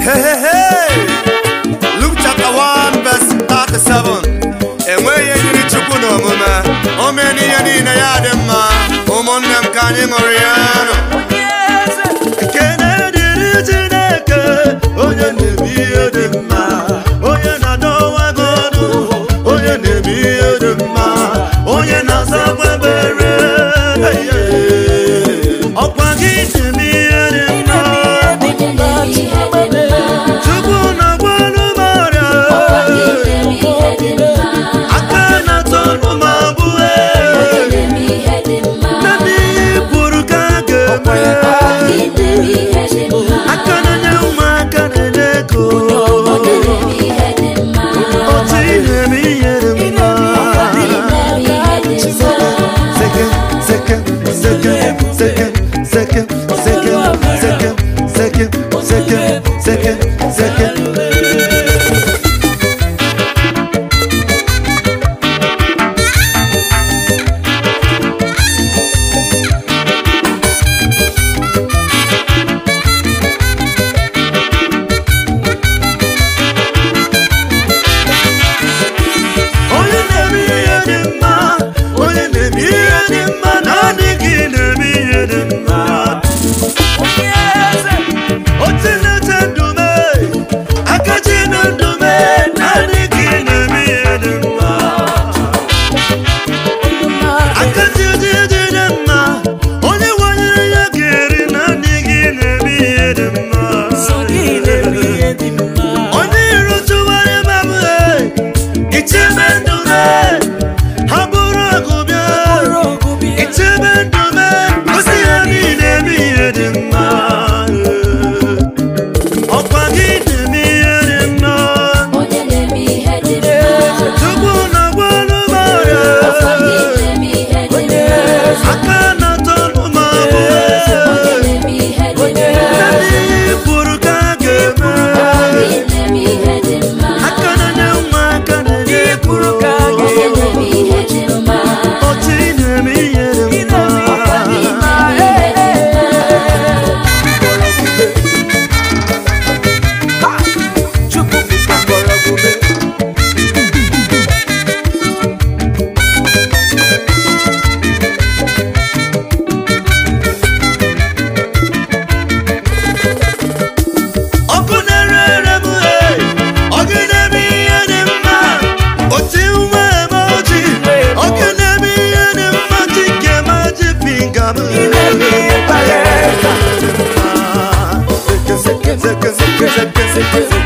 Hey, hey, hey! Luke chapter 1 verse 37 enweghị ihe nyiri chukwu n'omume o mee n'ihe niile ya dị mma ụmụnne m ka anyị ṅụrụ ya nụ ekene dịrị chineke onye na-eme ihe dị mma onye na-adọwa gị ọdụ onye na-eme ihe dị mma onye na-azakwa ebere ọkwa gị na-eme ihe dị mma chukwu na-agbalụ m ọrịa aka na-atọ ọnụ m abụọ naanị ihe kwuru ka a ga-eme aka na-enye ụmụaka na-enye ego otu ị na-eme ihe dị mma Second, second, second, second, second, second, second, second, second, second, second. onye na-eme ihe dị mma onye na-eme ihe dị mma naanị gị na-eme ihe dị mma otu na-eche ndume akachi na ndume naanị gị na-eme ihe dị mma akachi dị dị dị mma onye nwanyere ya ga-eri naanị gị na-eme ihe dị mma onye iro tụwara mabụe ichebe ndume ha bụrụ ọgụ bịa ichebe ndume ozi ya niile eme ihe dị mma ọkwa gị na-eme ihe dị mma tupu na gbalụ m ọrịa aka na-atọ ọnụ m abụọ naanị ihe kwuru ka a ga-eme aka na-enye nwa aka na-enye kwuru ka a ga-eme otu ị na-eme ihe dị mma ọkụ na-ere ere m hey! ọkụ na-eme ihe dị mma oti nwa eme oji ọkụ na-eme ihe dị mma chike ma ji finga m